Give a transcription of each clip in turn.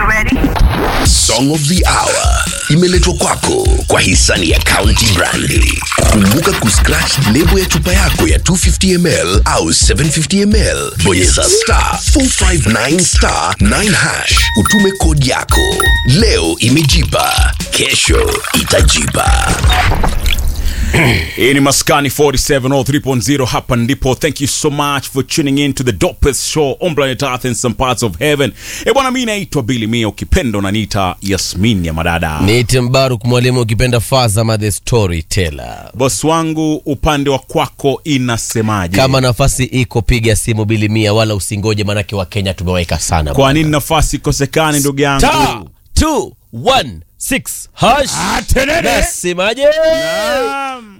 Song of the Hour imeletwa kwako kwa hisani ya County Brandi. Kumbuka kuscratch lebo ya chupa yako ya 250ml au 750ml, bonyeza star 459 star 9 hash, utume kodi yako. Leo imejipa, kesho itajipa. hii ni maskani 4703.0 hapa ndipo thank you so much for tuning in to the dopest show on planet earth in some parts of heaven e bwana mi naitwa bili mia ukipenda unaniita yasmin ya madada niite mbaruk mwalimu ukipenda fazama the storyteller bos wangu upande wa kwako inasemaje kama nafasi iko piga simu bili mia wala usingoje manake wa kenya tumeweka sana kwa nini nafasi ikosekani ndugu yangu Star 216 hash nasemaje Naam.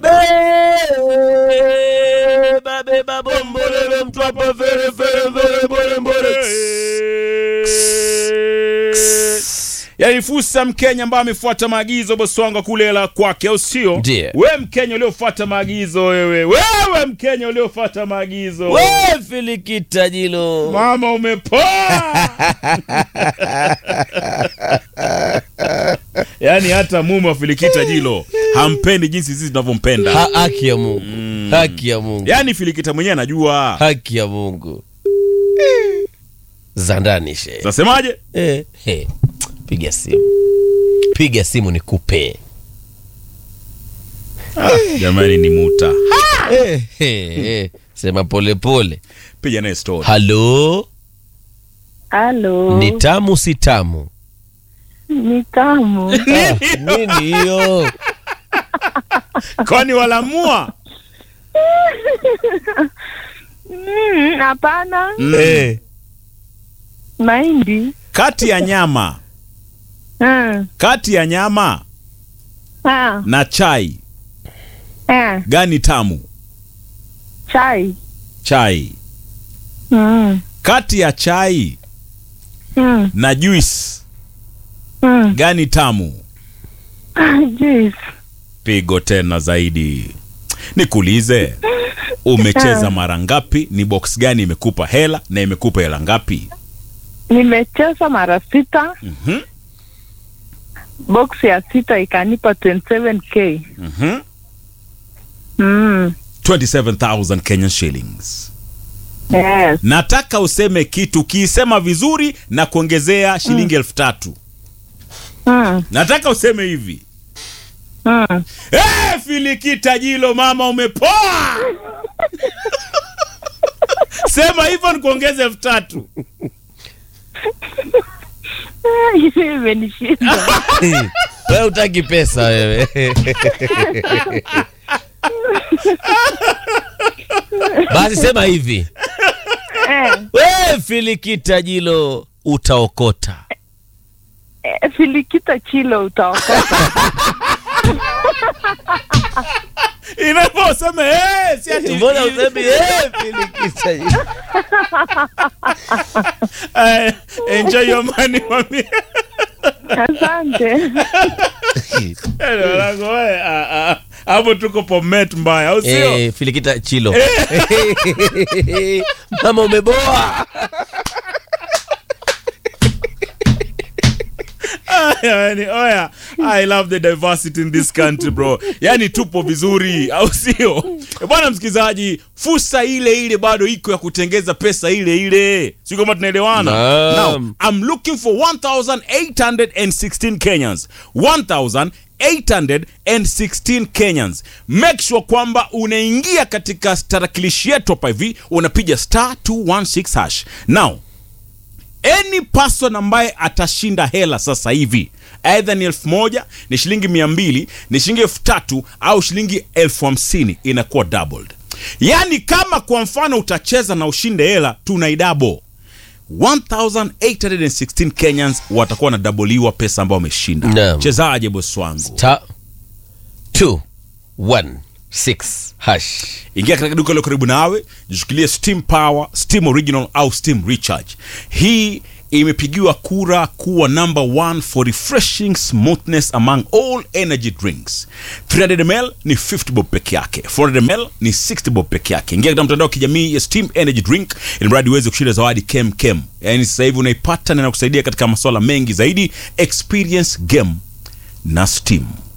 beba beba bombolele mtwapa fere fere fere mbole mbole yaani fursa mkenya ambaye amefuata maagizo bosi wangu akulela kwake au sio Ndiyo. we mkenya uliofuata maagizo wewe wewe mkenya uliofuata maagizo we filikita jilo mama umepoa yaani hata mume wa filikita jilo hampendi jinsi sisi tunavyompenda Ha- haki ya mungu haki ya mungu yaani filikita mwenyewe anajua haki ya mungu za ndani she nasemaje eh, eh. piga simu piga simu nikupe jamani ni muta eh, eh, eh. sema polepole piga naye story halo Halo. ni tamu si tamu Ni tamu. Ah, nini hiyo kwani walamua Mm, Hapana. Eh, Mahindi. kati ya nyama Ah, kati ya nyama ah, na chai ah. gani tamu Chai. chai Mm, kati ya chai mm, na juice mm. gani tamu Juice. pigo tena zaidi nikuulize umecheza mara ngapi ni box gani imekupa hela na imekupa hela ngapi Nimecheza mara sita. Mhm, Box ya sita ikanipa 27k. mhm. Mm. 27000 kenyan shillings Yes. nataka useme kitu ukiisema vizuri na kuongezea shilingi elfu tatu Mm. nataka useme hivi Mm. hey, filikita jilo mama umepoa sema hivyo nikuongeze elfu tatu Imenishinda. wewe utaki pesa wewe basi sema hivi Eh, we filikita jilo utaokota eh, Filikita chilo utaokota. inavyosema hey, si ati mbona usemi eh, filikita jilo Eh, enjoy your money mami Asante. Eh, wanangu, we, ah, ah. hapo tuko pomet mbaya au sio Eh, filikita chilo mama umeboa yani, oya i love the diversity in this country bro yani tupo vizuri au sio Eh, bwana msikilizaji fursa ile ile bado iko ya kutengeza pesa ile ile si kama tunaelewana Naam. now i'm looking for 1816 kenyans 1816 kenyans make sure kwamba unaingia katika tarakilishi yetu hapa hivi unapiga star 216 hash now any person ambaye atashinda hela sasa hivi aidha ni elfu moja ni shilingi mia mbili ni shilingi elfu tatu au shilingi elfu hamsini inakuwa doubled yaani kama kwa mfano utacheza na ushinde hela tunaidabo 1816 kenyans watakuwa wanadaboliwa pesa ambayo wameshinda Naam. chezaje bosi wangu ta 216 hash ingia katika duka lilo karibu nawe jishikilie steam power steam original au steam recharge hii imepigiwa kura kuwa number one for refreshing smoothness among all energy drinks 300 ml ni 50 bob peke yake 400 ml ni 60 bob peke yake ingia katika mtandao wa kijamii ya steam energy drink ili mradi uweze kushinda zawadi kem kem yaani sasa hivi unaipata na inakusaidia katika masuala mengi zaidi experience game na steam